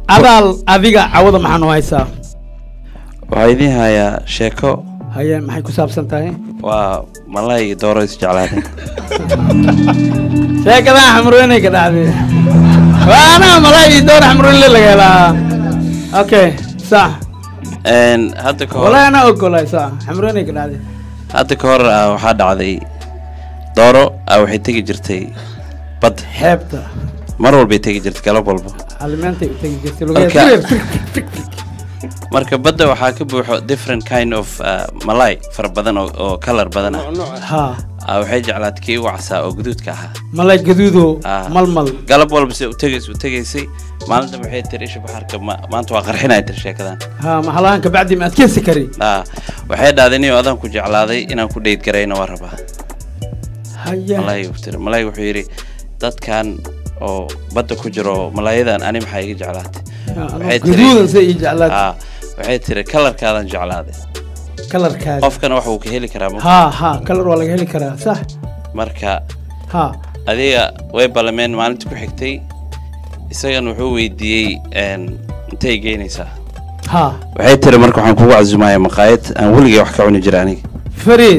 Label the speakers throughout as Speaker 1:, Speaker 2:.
Speaker 1: adaal adiga cawada maxaa noo haysaa
Speaker 2: waxaa idiin hayaa sheeko
Speaker 1: haye maxay ku saabsan tahay
Speaker 2: waa malay iyo dooro isjeclaadeen
Speaker 1: sheekadaa xamrooynay ka dhacday waana malay iyo door xamrooynle laga helaa okay sax
Speaker 2: Een, hadda ka hor
Speaker 1: walahi anaa ogolay sax xamrooynay ka dhacday
Speaker 2: hadda ka hor ah, waxaa dhacday dooro ah, waxay tegi jirtay badda
Speaker 1: xeebta
Speaker 2: mar walbay tegi jirtay galab walba
Speaker 1: alimeentay u tegi jirtay
Speaker 2: Marka-
Speaker 1: lugeed
Speaker 2: marka badda waxaa ka buuxo different kind of ah, malay fara badan oo, oo color badan ah
Speaker 1: ha
Speaker 2: Ah, waxay jeclaatay kii ugu casaa oo guduudka ahaa
Speaker 1: malay gaduudo
Speaker 2: Ah.
Speaker 1: malmal
Speaker 2: galab walba se u tegaysay u tegaysay maalinta waxay tiri isha baxarka ma- maanta waa qarxinaya tiri sheekadan
Speaker 1: ha mahalahan kabacdi ma adkeysi kari
Speaker 2: ah waxay dhahday nin adaan ku jeclaaday inaan ku dheyd garayna waa rabaa
Speaker 1: haya
Speaker 2: malay uu tiri malay wuxuu yidhi dadkan oo badda ku jiro malaayadan ani maxaa iga jeclaatay waxay tiri-
Speaker 1: gaduudan se ii jeclaad
Speaker 2: ah waxay tiri kalarkaadan jeclaaday
Speaker 1: kalarkaada
Speaker 2: qofkana wax uu ka heli karaa ma-
Speaker 1: ha ha kalar waa laga heli karaa sax
Speaker 2: marka
Speaker 1: ha
Speaker 2: adiga way ballameen maalinta ku xigtay isagana wuxuu weydiiyey een, intay geynaysaa
Speaker 1: ha
Speaker 2: waxay tiri marka waxaan kugu casumayaa maqaayad aan weligay wax ka cuni jira aniga
Speaker 1: fariid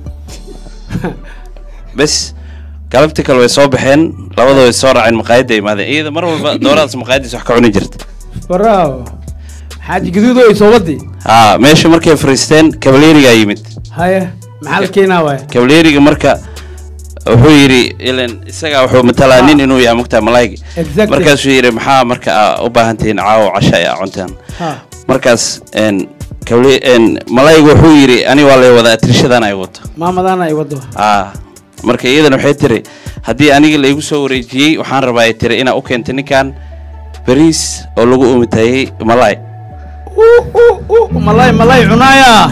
Speaker 2: bes galabtii kale way soo baxeen labada way soo raaceen maqaayadda imaadeen iyada mar walba dooradaas maqaayaddiis wax ka cuni jirta
Speaker 1: bravo xaaji gaduudo ay soo wadi
Speaker 2: haa meesha markay fariisteen kabalerigaa yimid
Speaker 1: haye maxaa la keenaa waay
Speaker 2: kabaleriga marka wuxuu yidhi ilan isagaa wuxuu matalaa nin inuu yahay mugtaa malaayga
Speaker 1: Exactly.
Speaker 2: markaasuu yidhi maxaa marka aa u baahan tihiin caawo casha ay aa cuntaan
Speaker 1: ha
Speaker 2: markaas een, kabale- een, malaayga wuxuu yidhi ani waa lay wadaa atirishadan ay wato
Speaker 1: maamadaana ay wado
Speaker 2: aa marka iyadana waxay tiri haddii aniga laygu soo wareejiyey waxaan rabaa ay tiri inaa u keentay ninkan bariis oo lagu umitayey malaay
Speaker 1: Uh, uh, uh, malay malay cunaaya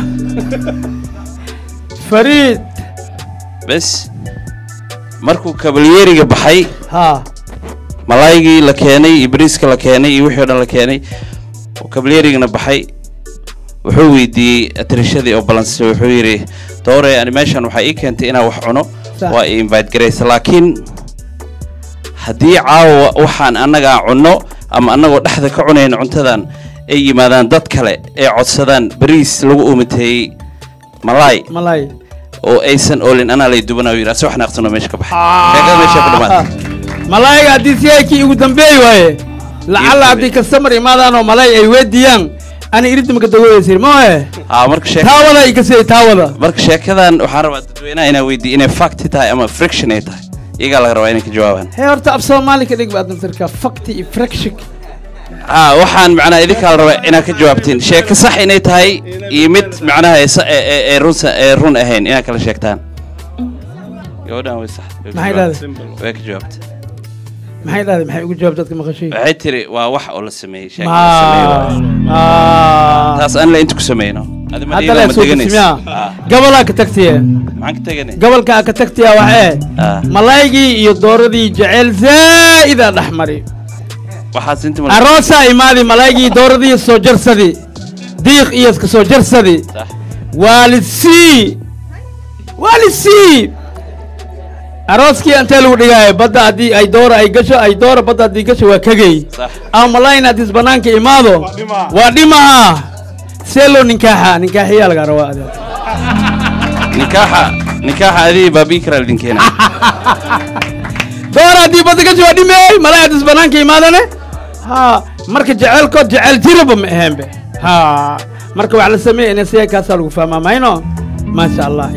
Speaker 1: fariid
Speaker 2: bes markuu kabalyeriga baxay
Speaker 1: ha
Speaker 2: malaaygii la keenay iyo bariiska la keenay iyo wixii o dhan la keenay oo kabalyerigana baxay wuxuu weydiiyey atirishadii oo balansay wuxuu yidhi doore ani meeshan waxaa ii keentay inaan wax cuno
Speaker 1: Sax.
Speaker 2: waa i invite garaysa laakiin haddii caawa waxaan annagaa cunno ama annagoo dhexda ka cunayna cuntadan ay yimaadaan dad kale ee codsadaan bariis lagu umiteeyey malaay
Speaker 1: malay
Speaker 2: oo aysan oolin anaa lay dubanaa yidhi ase wax naaqsanoo meesha ka baxay sheekada meesha ku dhamaatay
Speaker 1: malayga haddii si ay kii ugu dambeey waaye lacalla haddii kastamar imaadaanoo malay ay weydiyaan ani iridimaka dagoyasir mahe
Speaker 2: aa marka sheeka
Speaker 1: taawada ay kasii taawada
Speaker 2: marka sheekadan waxaan rabaa dadweynaha inaa weydiiyo inay fact tahay ama friction ay tahay iyagaa laga rabaa inay ka jawaabaan
Speaker 1: hee horta af soomaali ka dhig baad naftarka fakti iyo fracshik
Speaker 2: aa waxaan macnaha idinkaa la rabaa inaad ka jawaabtiin sheeko sax inay tahay iyo mid macnaha ee sa- ee- ee- ee runsa ee run ahayn inaad kala sheegtaan gabadhan way sax way ka
Speaker 1: Maxay
Speaker 2: jawaabtay.
Speaker 1: dhahday?
Speaker 2: way ka jawaabtay
Speaker 1: maxay dhahday maxay ugu jawaab dadka maqashay
Speaker 2: waxay tiri waa wax oo la sameeyey sheeko la sameeyey waaye.
Speaker 1: ma
Speaker 2: taas aan la inta ku sameyno Adi
Speaker 1: hadda
Speaker 2: Madiina
Speaker 1: le
Speaker 2: ma
Speaker 1: soo
Speaker 2: deganaysa?
Speaker 1: dismiya
Speaker 2: Ah,
Speaker 1: gobolaa ka tagtiye
Speaker 2: maxaan ka teganay
Speaker 1: gobolkaa ka tagtiya waxee
Speaker 2: Ah.
Speaker 1: malaygii iyo dooradii jecel zaa'ida dhex mari
Speaker 2: waxaas inta ma-
Speaker 1: aroosaa imaadi malaygii dooradii soo jarsadi diiq iyo iska soo jarsadi
Speaker 2: Sax.
Speaker 1: waalidsi waalidsi arooskii intee lagu dhigaayo badda haddii ay doora ay gasho ay doora badda haddii gasho waa kagay
Speaker 2: Sax.
Speaker 1: ama malayna haddii banaanka imaado waa dhimaha see loo ninkaaxa ninkaaxiyaa laga rabaa adeer
Speaker 2: nikaaxa nikaaxa adii baabii karaa idin keena
Speaker 1: doora haddii badda gasho waa dhimey malay haddii banaanka imaadane ha marka jecelkood jecel jiraba ma aheenbe ha marka wax la sameeya ina siya kaasaa lagu fahmaa mayno maasha allah